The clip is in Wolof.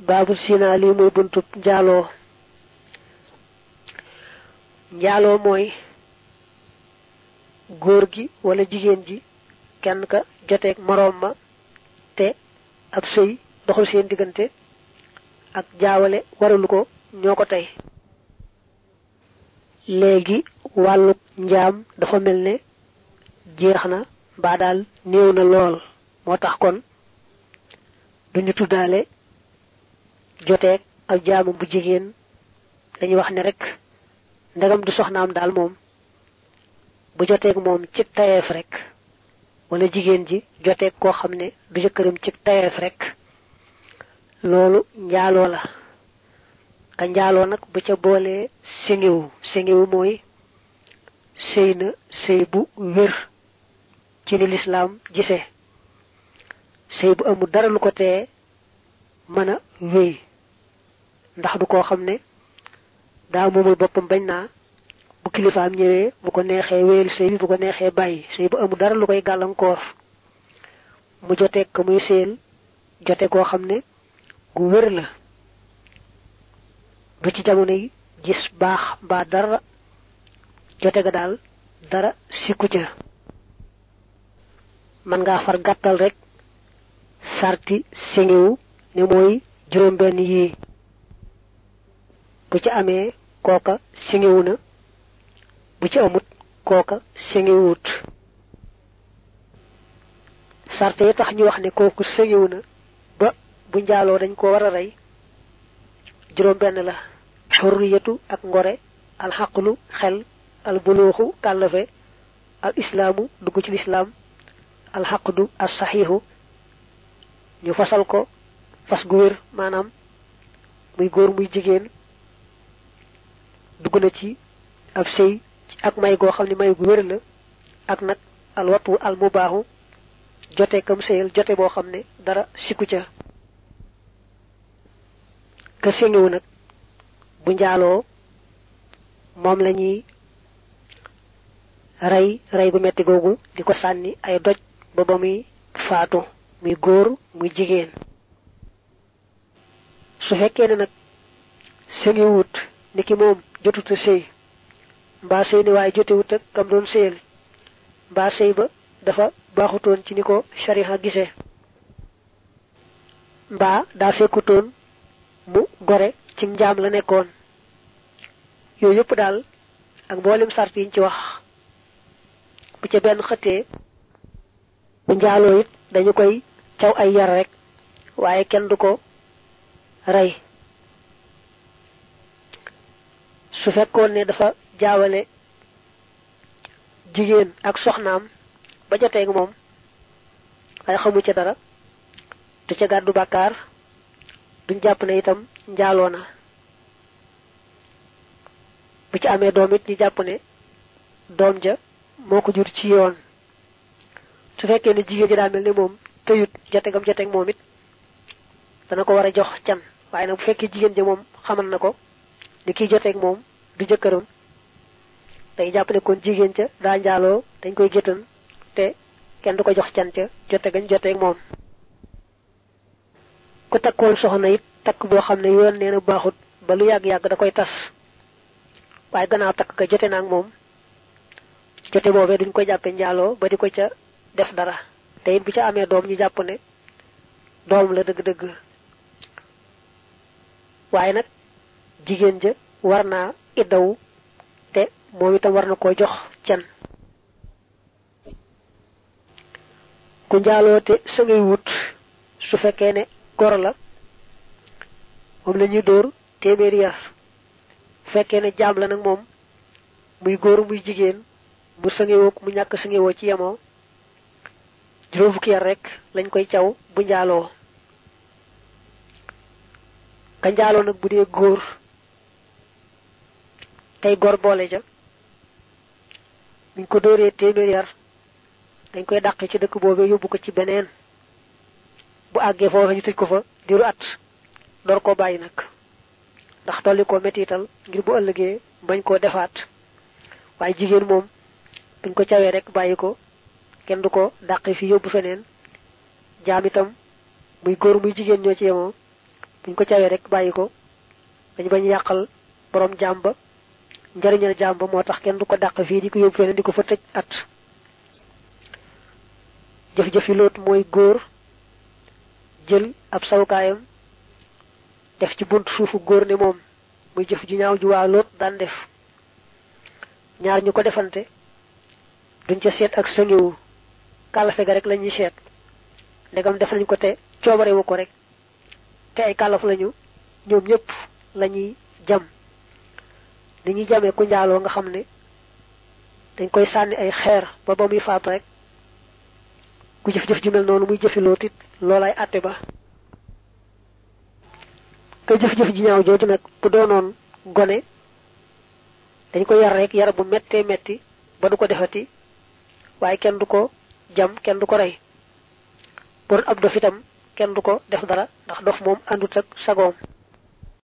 baabu sina lii muy buntub njaaloo njaaloo mooy góor gi wala jigéen ji kenn ka joteeg moroom ma te ab sëy doxul seen diggante ak jaawale waralu ko ñoo ko tey léegi wàllu njaam dafa mel ne jeex na mbaa daal néew na lool moo tax kon duñu tuddaale joteeg ak jaamu bu jigéen dañuy wax ne rek ndegam du soxnaam daal moom bu joteeg moom ci tayeef rek wala jigéen ji joteeg koo xam ne du jëkkëram ci tayeef rek loolu njaaloo la ka njaaloo nag bu ca boolee séngiwu séngiwu mooy sëy na sëy bu wér ci ni lislaam gisee sëy bu amul dara lu ko tee mën a wéy ndax du koo xam ne daa moomul boppam bañ naa bu kilifaam ñëwee bu ko neexee wéyal sëy bi bu ko neexee bàyyi sëy bu amul dara lu koy gàllankoor mu joteeg ko muy sëyal jote koo xam ne gu wér la du ci jamono yi gis baax mbaa dara jote ga daal dara sikku ca man ngaa far gàttal rek sarti séngiwu ne mooy juróom benn yii bu ci amee kooka séngiwu na bu ci amut kooka séngiwut sarte yi tax ñu wax ne kooku séngiwu na ba bu njaaloo dañ ko war a rey juróom benn la xurriyatu ak ngore alxaqlu xel al buluuxu kàllafe al islaamu dugg ci lislaam alxaqdu as saxiixu ñu fasal ko fas gu wér maanaam muy góor muy jigéen dugg na ci ab sëy ak may goo xam ne may gu wér la ak nag al watu al mubaaxu jote kam sëyal jote boo xam ne dara sikku ca ka séngiwu nag bu njaaloo moom la ñuy rey rey gu metti googu di ko sànni ay doj ba ba muy faatu muy góor muy jigéen su fekkee ne nag séngiwut ni ki moom jotuta sëy mbaa sëy ni waaye jotewut ak kam doon sëyal mbaa sëy ba dafa baaxutoon ci ni ko shariha gisee mbaa daa fekkutoon mu gore ci njaam la nekkoon yooyu yëpp daal ak mboolem sart yiñ ci wax bu ca benn xëttee bu njaaloo it dañu koy caw ay yar rek waaye kenn du ko rey su fekkoon ne dafa jaawale jigéen ak soxnaam ba joteeg moom waaye xamu ca dara du ca gàddu bàkkaar duñ jàpp ne itam njaaloo na bu ci amee doom it ñu jàpp ne doom ja moo ko jur ci yoon su fekkee ne jigéen ji daa mel ne moom tëyut jotegam joteeg moom it dana ko war a jox can waaye nag bu fekkee jigéen ja moom xamal na ko ni kiy joteeg moom du jëkkëram day jàpp ne kon jigéen ca daa njaaloo dañ koy géttan te kenn du ko jox can ca jote gañ joteeg moom ku takkoon soxna it takk boo xam ne yoon nee na baaxut ba lu yàgg-yàgg da koy tas waaye gannaaw takk ka jote naag moom jote boobee duñ ko jàppe njaaloo ba di ko ca def dara te it bu ca amee doom ñu jàpp ne doom la dëgg-dëgg waaye nag jigéen ja war naa iddawu te moom itam war na koo jox can ku njaaloo te sa ngay wut su fekkee ne gor la moom la ñuy dóor téeméeri yar fekkee ne jaam la nag moom muy góor muy jigéen mu sëngewoo mu ñàkk sëngewoo ci yemoo juróom fukki yar rek lañ koy caw bu njaaloo ka njaaloo nag bu dee góor tey gor boole ja buñ ko dóoree téeméeri yar dañ koy dàq ci dëkk boobee yóbbu ko ci beneen bu àggee foofa ñu tëj ko fa diiru at door koo bàyyi nag ndax tolli koo mettital ngir bu ëllëgee bañ koo defaat waaye jigéen moom buñ ko cawee rek bàyyi ko kenn du ko dàqi fi yóbbu feneen jaam itam muy góor muy jigéen ñoo ci yemoo buñ ko cawee rek bàyyi ko dañ bañ yàqal borom jaam ba njariñal jaam ba moo tax kenn du ko dàq fii di ko yóbbu feneen di ko fa tëj at jëf-jëfi loot mooy góor jël ab sawukaayam def ci bunt suufu góor ne moom muy jëf ju ñaaw ju waa loot daan def ñaar ñu ko defante duñ ca seet ak sëngiwu kàllafe ga rek la ñuy seet ndegam def nañ ko te coobarewu ko rek te ay kàllaf lañu ñoom ñëpp la ñuy jam ni ñuy jamee ku njaaloo nga xam ne dañ koy sànni ay xeer ba ba muy faatu rek ku jëf-jëf ju mel noonu muy jëfi lootit loolay àtte ba ka jëf-jëf ji ñaaw jooju nag bu doonoon gone dañ ko yar rek yar bu mettee metti ba du ko defati waaye kenn du ko jam kenn du ko rey bu doon ab dof itam kenn du ko def dara ndax dof moom àndut ak sagoom